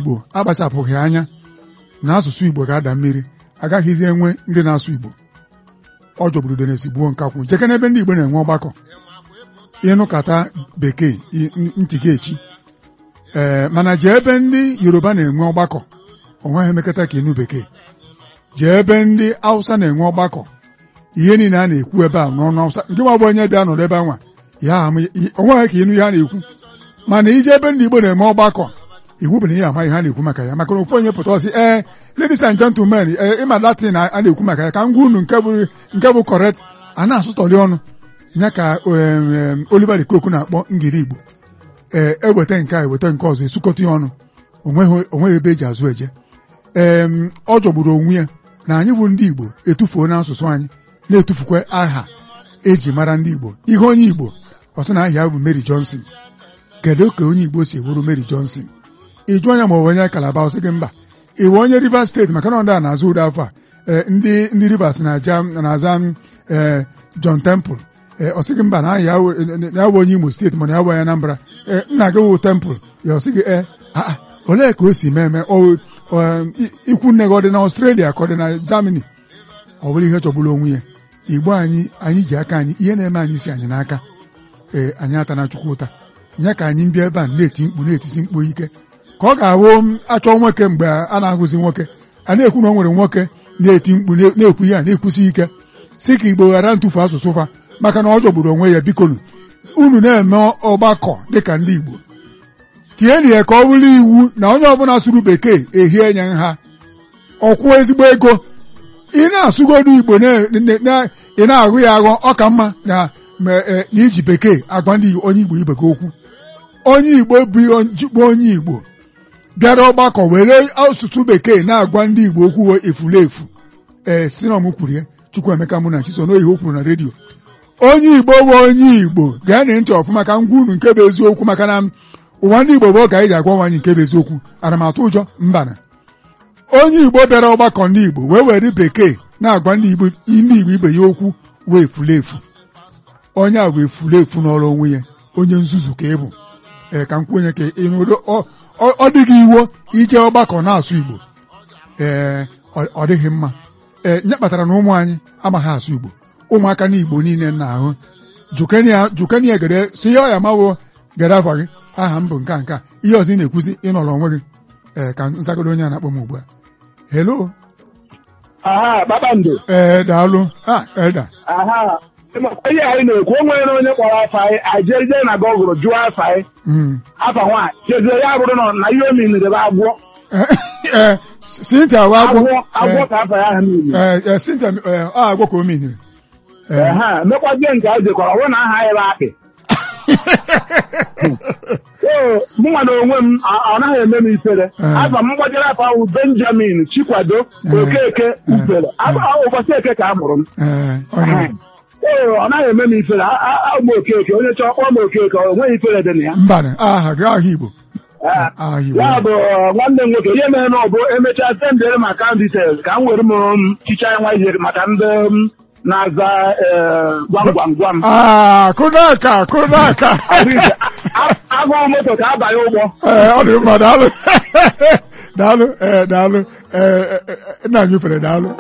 Igbo akpachapụghị anya na asụsụ Igbo ga-ada mmiri agaghịzi enwe ndị na-asụ Igbo ọ jọgburu denesi gbuo nkakwụ jeke n'ebe ndị Igbo na-enwe ọgbakọ ịnụkata bekee ntị gị echi ee mana jee ebe ndị Yoruba na-enwe ọgbakọ onweghị emekọta ka ịnụ bekee jee ebe ndị Hausa na-enwe ọgbakọ ihe niile a na-ekwu ebe a n'ọnụ Hausa nke nwa bụ onye bịa nọrọ ebe anwa ya onweghị ka ịnụ ihe a na-ekwu mana ije ebe ndị Igbo na-eme ọgbakọ iwu bụ na ihe ama ihe a na-ekwu maka ya maka na ofu onye pụta ọsị ee ladies and gentlemen ee ịma latin a na-ekwu maka ya ka m gwa unu nke bụ correct a na-asụtọrị ọnụ ya ka Oliver Koku na-akpọ ngiri Igbo ee eweta nke a eweta nke ọzọ esukọta ya ọnụ onweghị ebe eji azụ eje ee ọ jọgburu onwe ya na anyị bụ ndị Igbo etufuo na asụsụ anyị na-etufukwa aha eji mara ndị Igbo ihe onye Igbo ọ sị na aha ya bụ Mary Johnson kedu ka onye Igbo si ewuru Mary Johnson ịjụ anya ma ọ bụ onye Kalaba ọ sị gị mba iwe onye Rivers steeti maka na ndị a na-azụ ụdị afọ a ndị ndị Rivers na-aza ee John Temple ee ọ sị gị mba na aha ya bụ onye Imo steeti mana ya bụ onye Anambra ee nna gị wụ Temple ya ọ sị gị ee olee ka o si mee eme ikwu nne gị ọ dị na Australia ka ọ dị na Germany ọ bụrụ ihe chọgburu onwe ya Igbo anyị anyị ji aka anyị ihe na-eme anyị si anyị n'aka ee anyị ata na Chukwu ụta ya ka anyị bịa ebe a na-eti mkpu na-etisi mkpu ike ka ọ ga-awụ achọ nwoke mgbe a na-agụzi nwoke a na-ekwu na o nwere nwoke na-eti mkpu na-ekwu ya na-ekwusi ike si ka Igbo ghara ntụfu asụsụ fa maka na ọ jọgburu onwe ya bikonu unu na-eme ọgbakọ dịka ndị Igbo tienụ ya ka ọ bụrụ iwu na onye ọbụla sụrụ bekee ehie nye nha ọkwụ ezigbo ego ị na-asụgodu Igbo ị na-agụ ya aghọ ọ ka mma na iji bekee agwa ndị onye Igbo ibe gị okwu onye Igbo bụ onye Igbo bịara ọgbakọ were asụsụ bekee na-agwa ndị Igbo okwu efulefu ee si na ọmụ kwuru ya Chukwuemeka mụ na Chiso n'oyihe o kwuru na redio onye Igbo bụ onye Igbo gaa ntị ọfụma ka ngwa unu nke bụ eziokwu maka na ụwa ndị Igbo bụ oge anyị ji agwa nwaanyị nke bụ eziokwu ana m atụ ụjọ mbana onye Igbo bịara ọgbakọ ndị Igbo wee were bekee na-agwa ndị Igbo ibe ya okwu wee efulefu onye a wee fulefu n'ọrụ onwe ya onye nzuzu ka ị bụ ee ka m kwenye ka ịnụdo ọ dịghị iwo ije ọgbakọ na-asụ Igbo ee ọ dịghị mma ee nye kpatara na ụmụ anyị amaghị asụ Igbo ụmụaka n'Igbo niile na-ahụ jukenia gere si ihe ọya mawo gere afa gị aha m bụ nka nka ihe ọzọ ị na-ekwuzi ịnọrọ onwe gị ee ka nzagodo onye a na-akpọ m ugbu a hello aha kpakpando ee daalụ ha eda aha ihe anyị na-ekwu o nwere onye kpọrọ afa anyị ajeje na gọgụrụ jụọ afa anyị afa nwaanyị chezie ya bụrụ na ihe o miniri bụ agwọ ee Cynthia wa agwọ agwọ ka afa ya aha niile ee Cynthia ọ agwọ ka o miniri ha mekwazie nke anyị jekwara ọ bụrụ na aha anyị bụ akpị ee mụnwa na onwe m ọ naghị eme m ifere afa m gbajere afa ahụ Benjamin Chikwado Okeke Ufere ụbọchị eke ka a mụrụ m ee ọ naghị eme m ifere ụmụ okeke onye chọọ kpọọ m okeke o nweghị ifere dị na ya mba aha gị aha Igbo ya bụ nwanne m nwoke ihe mere na ọ bụ emechaa sendere m akaụntụ details ka m were m chicha nwa ijeri maka ndị na-aza gwam gwam gwam kụdaka kụdaka agụụ moto ka abanye ụgbọ ọ dị mma daalụ daalụ ee daalụ ee nna anyị fere daalụ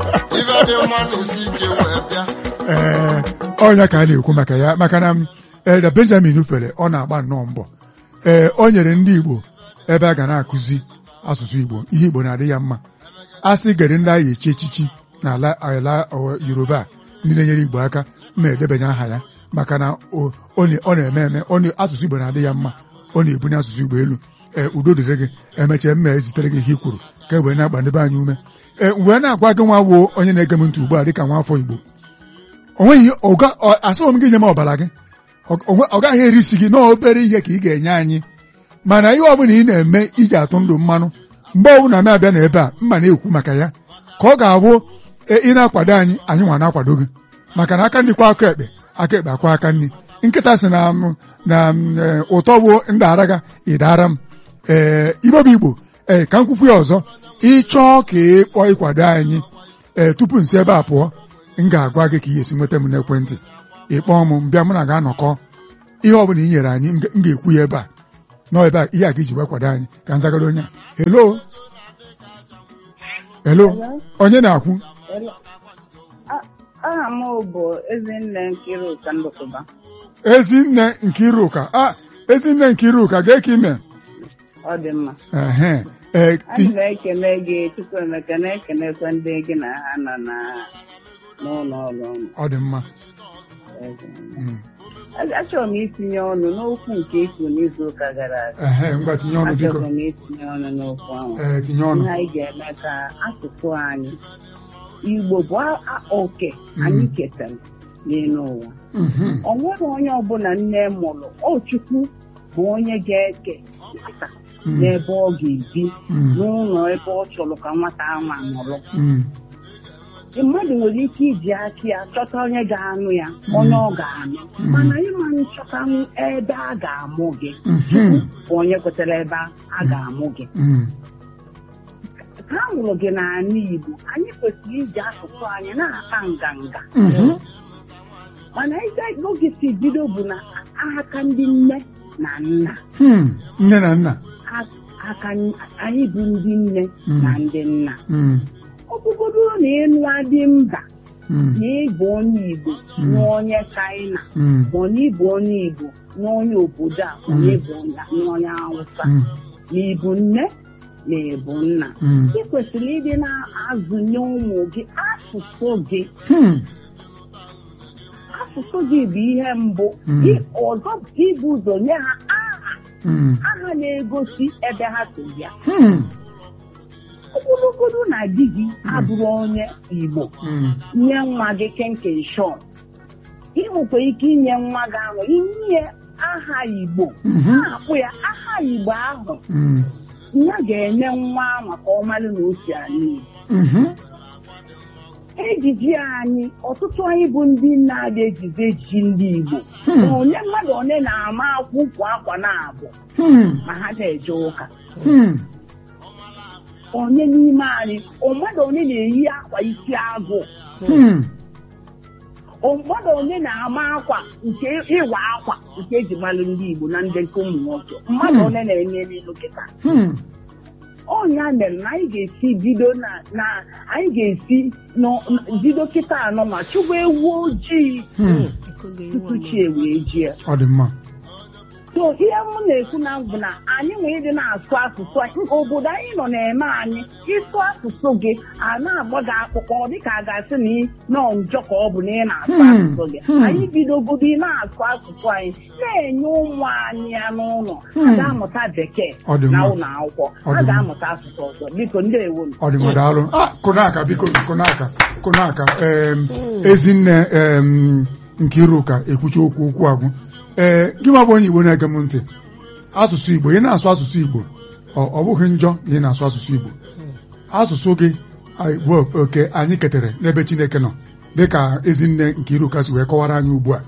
ee ọnya ka a na-ekwu maka ya maka na eda Benjamin fere ọ na-agba nnọọ mbọ ee o nyere ndị Igbo ebe a ga na-akụzi asụsụ Igbo ihe Igbo na-adị ya mma a sị gere ndị agha echi echichi n'ala ala Yoruba ndị na-enyere Igbo aka ma edebanye aha ya maka na ọ na-eme eme asụsụ Igbo na-adị ya mma ọ na-ebunye asụsụ Igbo elu ee udo dịrị gị emechaa mma ezitere gị ihe i kwuru ka e wee na-agba ndebe anyị ume ee wee na-agwa gị nwa wuo onye na-ege m ntị ugbu a dịka nwa afọ Igbo o nweghị asịghị m gị nye m ọbara gị ọ gaghị erisi gị na obere ihe ka ị ga-enye anyị mana ihe ọbụla ị na-eme iji atụ ndụ mmanụ mgbe ọbụla m abịa n'ebe a mma na-ekwu maka ya ka ọ ga-abụ ị na-akwado anyị anyị nwa na-akwado gị maka na aka ndị kwa aka ekpe aka ekpe akwa aka nri nkịta si na na ụtọ bụ ndara ga ịdara m ee ibobu igbo ee ka m kwukwu ya ọzọ ịchọọ ka ị kpọọ ịkwado anyị ee tupu nsi ebe a pụọ m ga-agwa gị ka ị esi nweta m n'ekwentị ịkpọọ m mbịa mụ na ga-anọkọ ihe ọbụla i nyere anyị m ga-ekwu ya ebe a nọ ebe a ihe a ka iji wee kwado anyị ka nzagoro onye a helo helo onye na-akwụ aha m bụ ezinne Nkiruka Ndụkụba ezinne Nkiruka a ezinne Nkiruka gee ka ime ọ dị mma ehe ee anyị na-ekele gị Chukwuemeka na-ekelekwa ndị gị na ha nọ na n'ụlọ ọrụ ụnụ. ọ dị mma Mm. achọrọ m itinye ọnụ n'okwu nke ikwu n'izu ụka gara aga ehe ngwa tinye ọnụ biko achọrọ m itinye ọnụ n'okwu ahụ ee tinye ọnụ ihe anyị ga-eme ka asụsụ anyị Igbo bụ a- a- oke anyị ketara n'elu ụwa Mhm. ọ nweghị onye ọbụla nne mụrụ ọ Chukwu bụ onye ga-eke nwata Mm. n'ebe ọ ga-ebi Mm. n'ụlọ ebe ọ chọrọ ka nwata ahụ nọrọ Mm. mmadụ nwere ike iji aka ya chọta onye ga-anụ ya onye ọ ga-anụ Mm. mana ịma nchọtanwu ebe a ga-amụ gị Mhm. bụ onye kwetara ebe a ga-amụ gị Mm. ha mụrụ gị n'ala Igbo anyị kwesịrị iji asụsụ anyị na-ata nganga Mhm. mana ije oge si bido bụ na aka ndị nne na nna Hmm. nne na nna a- aka anyị bụ ndị nne Mm. na ndị nna Mm. ọ bụgodo na ịnụ adị mba Mm. na ịbụ onye Igbo Mm. na onye China Mm. ma ọ na ịbụ onye Igbo na onye obodo a ma na ịbụ onye- na onye Hausa Mm. na ịbụ nne na ịbụ nna Mm. ị kwesịrị ịdị na-azụnye ụmụ gị asụsụ gị Hmm. asụsụ gị bụ ihe mbụ Mm. Gị ọzọ bụ ibu ụzọ nye ha aha Mm. aha na-egosi ebe ha so bịa Hmm. ogologodo na di gị abụrụ onye Igbo Mm. nye nwa gị kenkenshọn ị nwekwa ike inye nwa gị ahụ inye aha Igbo Mhm. na-akpụ ya aha Igbo ahụ Mm. ya ga-enye nwa ahụ ka ọ malụ na o si ala Igbo Mhm. ejiji anyị ọtụtụ anyị bụ ndị na-adị ejizi ejiji ndị Igbo Hmm. ma onye mmadụ one na-ama akwụ kwa akwa na-abụ Hmm. ma ha na-eje ụka Hmm. onye n'ime anyị o mmadụ onye na-eyi akwa isi agụ Hmm. o mmadụ onye na-ama akwa nke ịwa akwa nke eji malụ ndị Igbo na ndị nke ụmụ nwoke mmadụ Hmm. onye na-enye n'elu kịta Hmm. ọnya mere na anyị ga-esi bido na na anyị ga-esi nọ- bido kịta anọ ma chụgba ewu ojii Hmm. tupu chi wee jie ọ dị mma so ihe m na-ekwu na bụ na anyị nwere ịdị na-asụ asụsụ anyị obodo anyị nọ na-eme anyị ịsụ asụsụ gị a na-agba gị akpụkpọ dịka a ga-asị na ị nọ njọ ka ọ bụ na ị na-asụ Hmm, asụsụ gị hmm. anyị bidogodo ị na-asụ asụsụ anyị na-enye ụmụ anyị ya n'ụlọ a Hmm. ga-amụta bekee Ọ dị na mma. ụlọ akwụkwọ Ọ dị a mma. ga-amụta asụsụ ọzọ biko ndeewo ọ dị mma daalụ ah kụnaka biko kụnaka kụnaka em ezinne em Nkiruka ekwuchi okwu okwu agwụ ee gị ma bụ onye Igbo na-ege m ntị asụsụ Igbo ị na-asụ asụsụ Igbo ọ ọ bụghị njọ na ị na-asụ asụsụ Igbo asụsụ gị anyị- bụ oke anyị ketere n'ebe Chineke nọ dịka ezinne Nkiruka si wee kọwara anyị ugbu a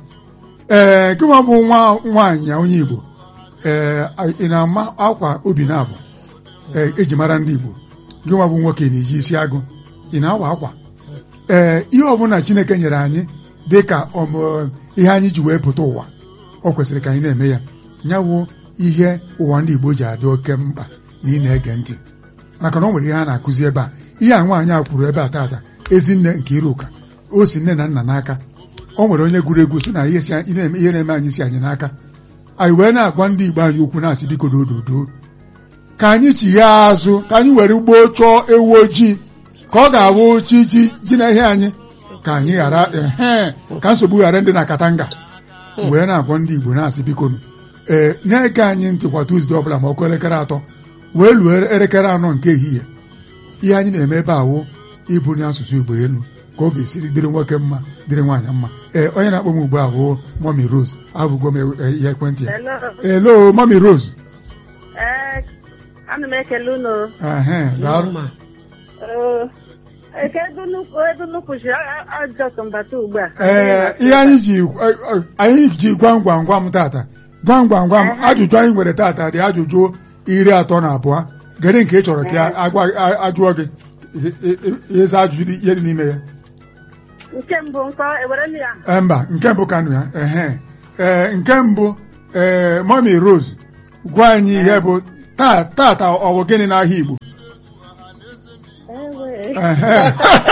ee gị ma bụ nwa nwaanyị onye Igbo ee ị na-ama akwa obi na-abụ ee eji mara ndị Igbo gị nwa bụ nwoke na-eji isi agụ ị na-awa akwa ee ihe ọbụla Chineke nyere anyị dị ka ọmụ ihe anyị ji wee pụta ụwa o kwesịrị ka anyị na-eme ya nyawụ ihe ụwa ndị Igbo ji adị oke mkpa na ị na-ege ntị maka na o nwere ihe a na-akụzi ebe a ihe a nwaanyị a kwuru ebe a taata ezinne Nkiruka o si nne na nna n'aka o nwere onye gụrụ egwu si na ihe si anyị na-eme ihe na-eme anyị si anyị n'aka anyị wee na-agwa ndị Igbo anyị okwu na-asị biko dododo ka anyị chighee azụ ka anyị were ugbo chọọ ewu ojii ka ọ ga-awụ chi ji ji na ihe anyị ka anyị ghara ehe ka nsogbu ghara ndị na katanga wee na-agwa ndị Igbo na-asị biko ee na-ege anyị ntị kwa Tuzdee ọbụla ma ọkụ elekere atọ wee luo elekere anọ nke ehihie ihe anyị na-eme ebe awụ ibunye asụsụ Igbo elu ka ọ ga-esiri dịrị nwoke mma dịrị nwaanyị mma ee onye na-akpọ m ugbu a bụ Mọmi Rose abụgo m ihe ekwentị ya elo Mọmi Rose Ee, ana m ekele unu. ehe daalụ Kedu nnukwu edu nnukwu ji ajọtụ mbata ugbu a? ee ihe anyị ji anyị ji gwam gwam gwam tata gwam gwam gwam ajụjụ anyị nwere tata dị ajụjụ iri atọ na abụọ gere nke ị chọrọ ka agwa ajụọ gị ịza ajụjụ ihe dị n'ime ya Nke mbụ nkọ ewere nụ ya. Ee, mba nke mbụ kanụ ya ehe ee nke mbụ ee Mọmi Rose gwa anyị ihe bụ taa tata ọ bụ gịnị n'ahịa Igbo Ewe. Ehe.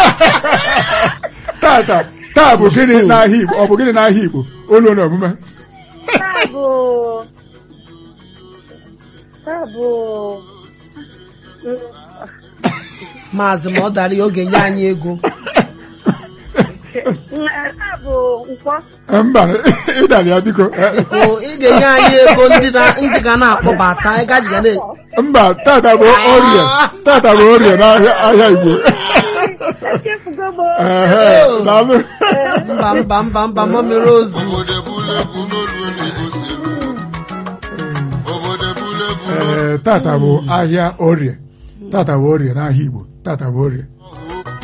tata taa bụ gịnị n'ahịa Igbo ọ bụ gịnị n'ahịa Igbo olu na omume Taa bụ taa bụ maazị ma ọ dara ya oge nye anyị ego Mm, taa bụ nkwọ. mba ịdara ya biko o ị ga-enye anyị ego ndị na- ndị ga na-akpọbata anyị gaji ga na mba tata bụ orie tata bụ orie n'ahịa ahịa Igbo Echefugo m. Ehe, daalụ. mba mba mba mba ma mere ozu obodo ebulebu n'olu n'Igbo si eru. obodo ebulebu n'olu Ee, tata bụ ahịa orie tata bụ orie n'ahịa Igbo tata bụ orie